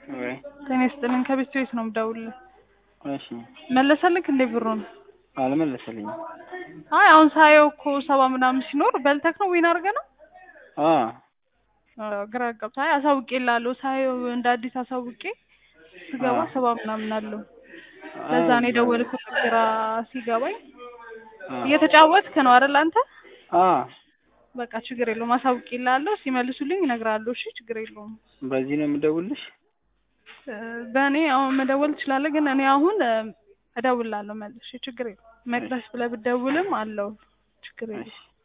ወይ ጤና ይስጥልኝ ከቤት ቤት ነው የምደውልልህ። እሺ መለሰልክ እንዴ ብሩን? አልመለሰልኝም። አይ አሁን ሳየው እኮ ሰባ ምናምን ሲኖር በልተክ ነው ዊን አድርገህ ነው? አ አዎ፣ ግራ ገብቶ አይ አሳውቄልሃለሁ ሳየው እንደ አዲስ አሳውቄ ስገባ አ ሰባ ምናምን አለው። ለዛ ነው የደወልኩት ግራ ሲገባኝ። አ እየተጫወትክ ነው አይደል አንተ? አ በቃ ችግር የለውም አሳውቄልሃለሁ። ሲመልሱልኝ እነግርሃለሁ። እሺ ችግር የለውም። በዚህ ነው የምደውልሽ? እ በእኔ አሁን መደወል ትችላለህ፣ ግን እኔ አሁን እ እደውልልሃለሁ መልሼ። ችግር የለውም። መቅደስ ብለህ ብትደውልም አለው ችግር የለውም። እሺ